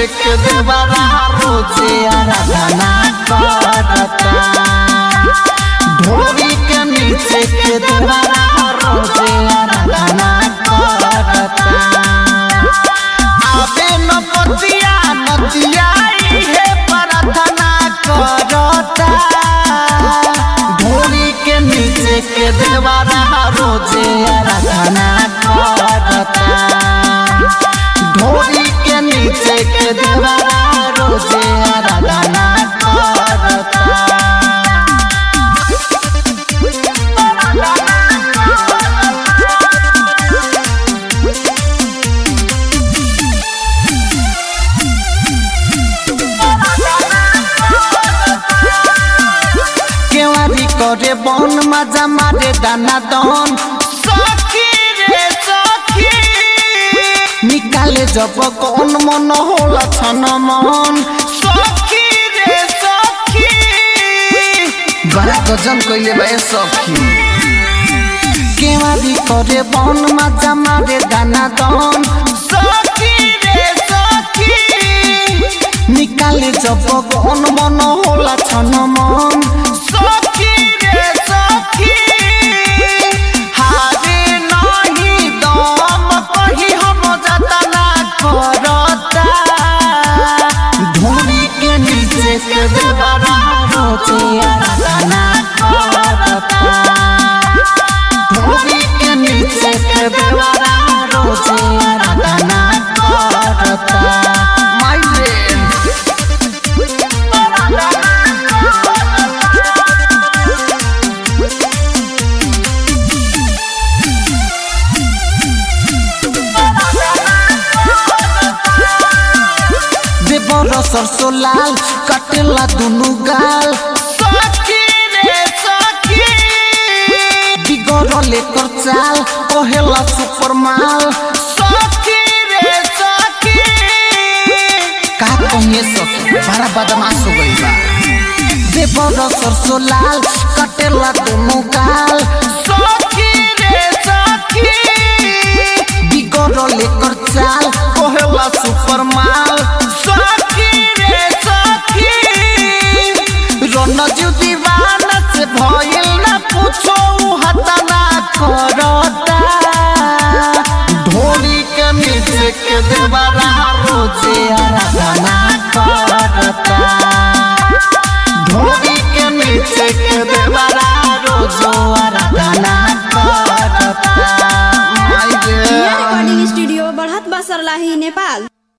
नीचे के देवरा रोजे आराधना करता ढोरी के नीचे के देवरा रोजे आराधना करता आबे न पतिया नदिया इहे प्रार्थना करता ढोरी के नीचे के देवरा रोजे आराधना करता ढोरी के नीचे के देवरा रोजे आराधना करता केवारी करे बन मजा मारे दाना दन सखी रे सखी निकाले जब कौन मन होला छन मन सखी रे सखी बड़ा गजन कइले बा ए सखी केवारी करे बन मजा मारे दाना दन सखी रे सखी निकाले जब कौन मन होला छन मन सखी रे सखी हारे नहीं दम कही हम जतना करता धूरी के नीचे के देवरा रोचे आराधना करता धूरी के नीचे के देवरा रोचे आराधना करता माइले देवर सरसो लाल कटेला दुनु गाल सखी रे सखी बिगड़ लेकर चाल कहेला सुपर माल सखी रे सखी का कहिए सखी बड़ा बदमाश हो गई बा देवर सरसो लाल कटेला दुनु गाल सखी रे सखी बिगड़ लेकर चाल कहेला सुपर माल सखी रे सखी रनजू दीवाना से भइल ना पूछो उ हतना करता ढोली के नीचे के देवरा रोजे आराधना करता ढोली के नीचे के देवरा रोजो आराधना करता माय गे रिकॉर्डिंग स्टूडियो बढ़त बसरलाही नेपाल